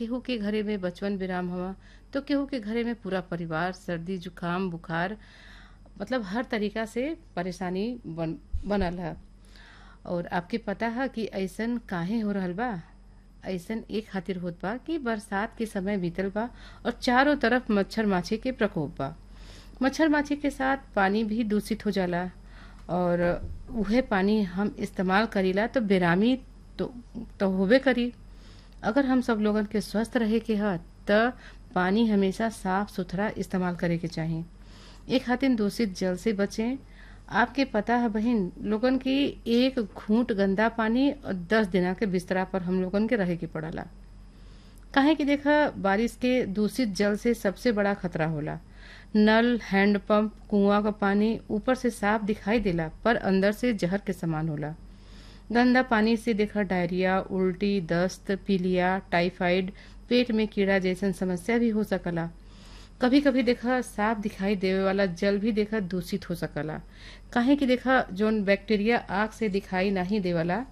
केहू के घरे में बचवन विराम हवा तो केहू के घरे में पूरा परिवार सर्दी जुकाम बुखार मतलब हर तरीका से परेशानी बन बनल है और आपके पता है कि ऐसन काहे हो रहल बा ऐसन एक खातिर होत बा कि बरसात के समय बीतल बा और चारों तरफ मच्छर माछी के प्रकोप बा मच्छर माछी के साथ पानी भी दूषित हो जाला और उहे पानी हम इस्तेमाल करीला तो बेरामी तो, तो होबे करी अगर हम सब लोगन के स्वस्थ रहे के ह त पानी हमेशा साफ सुथरा इस्तेमाल करे के चाही एक खातिर दूषित जल से बचें आपके पता है बहन लोगन की एक घूंट गंदा पानी और दस दिना के बिस्तरा पर हम लोगन के रहे के पड़ला काहे कि देखा बारिश के दूषित जल से सबसे बड़ा खतरा होला नल हैंडपंप कुआं का पानी ऊपर से साफ दिखाई देला पर अंदर से जहर के समान होला गंदा पानी से देखा डायरिया उल्टी दस्त पीलिया टाइफाइड पेट में कीड़ा जैसन समस्या भी हो सकला कभी कभी देखा साफ दिखाई देवे वाला जल भी देखा दूषित हो सकला काहे कि देखा जोन बैक्टीरिया आग से दिखाई नहीं देवला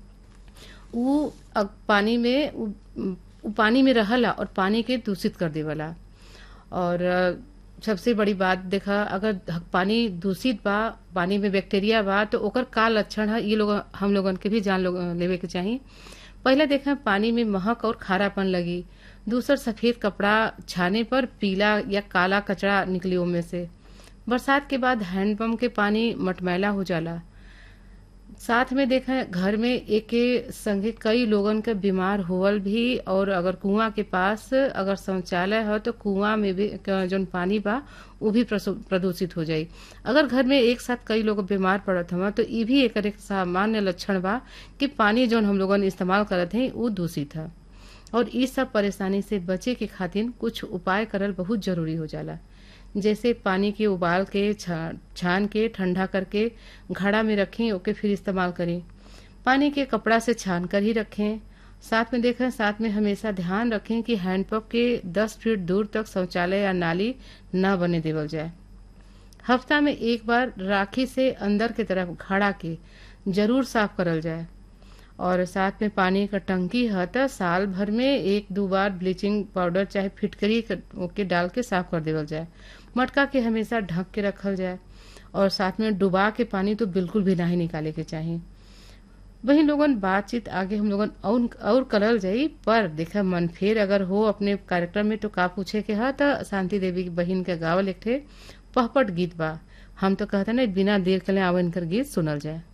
उ अग- पानी में उ, उ पानी में रहला और पानी के दूषित कर देवला और अ, सबसे बड़ी बात देखा अगर ध- पानी दूषित बा पानी में बैक्टीरिया बा तो ओकर का लक्षण है ये लोग हम लोगन के भी जान लोग लेवे के चाही पहले देखा पानी में महक और खारापन लगी दूसर सफेद कपड़ा छाने पर पीला या काला कचरा निकली ओमे से बरसात के बाद हैंडपंप के पानी मटमैला हो जाला साथ में देखा घर में एक के संगे कई लोगन के बीमार होवल भी और अगर कुआं के पास अगर शौचालय हो तो कुआं में भी क- जौन पानी बा वो भी प्रसु- प्रदूषित हो जाई अगर घर में एक साथ कई लोग बीमार पड़त हवा तो ये भी एक एक सामान्य लक्षण बा कि पानी जौन हम लोगन इस्तेमाल करत हैं वो दूषित है और इस सब परेशानी से बचे के खातिर कुछ उपाय करल बहुत जरूरी हो जाला जैसे पानी के उबाल के छा- छान के ठंडा करके घड़ा में रखें ओके फिर इस्तेमाल करें पानी के कपड़ा से छान कर ही रखें साथ में देखें साथ में हमेशा ध्यान रखें कि हैंडपंप के 10 फीट दूर तक शौचालय या नाली न बने देवल जाए हफ्ता में एक बार राखी से अंदर की तरफ घड़ा के जरूर साफ करल जाए और साथ में पानी का टंकी है तो साल भर में एक दो बार ब्लीचिंग पाउडर चाहे फिटकरी क- के डाल के साफ कर देवल जाए मटका के हमेशा ढक के रखल जाए और साथ में डुबा के पानी तो बिल्कुल भी नहीं निकाले के चाहिए वही लोगन बातचीत आगे हम लोगन और और करल जाई पर देखा मन फेर अगर हो अपने कार्यक्रम में तो का पूछे के हा तो शांति देवी की बहिन के गावल एक ठे पहपट गीत बा हम तो कहते ना बिना देर के लिए आवन कर गीत सुनल जाए